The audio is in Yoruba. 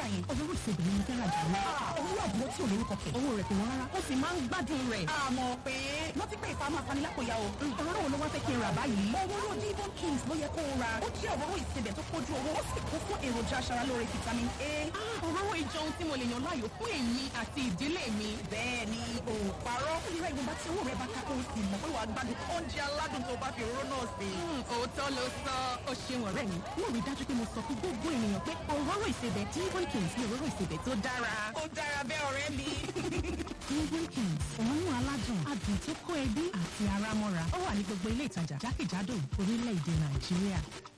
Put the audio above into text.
rà yẹn. òróró ìsebẹ̀ ni mo fẹ́ rà jù lọ. owó àbúrò tí ò lórúkọ kẹ̀. owó rẹ̀ kò wọ́n rárá ó sì máa ń gbádùn rẹ̀. àmọ́ pé wọ́n ti pé ìfàmù afanilákòyà o. òróró wo ló wá fẹ́ kí n rà báyìí. òróró divon kings ló yẹ kó o ra. ó jẹ́ òróró ìsebẹ̀ tó kójú owó ó sì kún fún èròjà aṣaralóore vitamin a. òróró ìjọ ohun tí mo lè yàn láàyò fún èmi àti ìdílé mi. bẹ́ẹ̀ ni o parọ́. ìrẹ́ ìwọ̀nba tí owó rẹ̀ bá ká kó o sì mọ̀ pé wàá gbádùn oúnjẹ aládùn tó bá fi òróró náà sí. òótọ́ ló sọ ó ṣeun ọ̀rẹ́ mi. wọ́n rí dájú pé mo sọ fún gbogbo ènìyàn pé òróró ìsebẹ̀ divon kings ni òróró ìsebẹ̀ tó dára. ó dára bẹ́ẹ̀ ọ̀rẹ́ mi. divon kings òórùn aládùn adùn tó kó ẹbí àti ara mọ́ra ó wà ní gbogbo ilé ìtajà jákèjádò orílẹ̀-èdè nàìjíríà.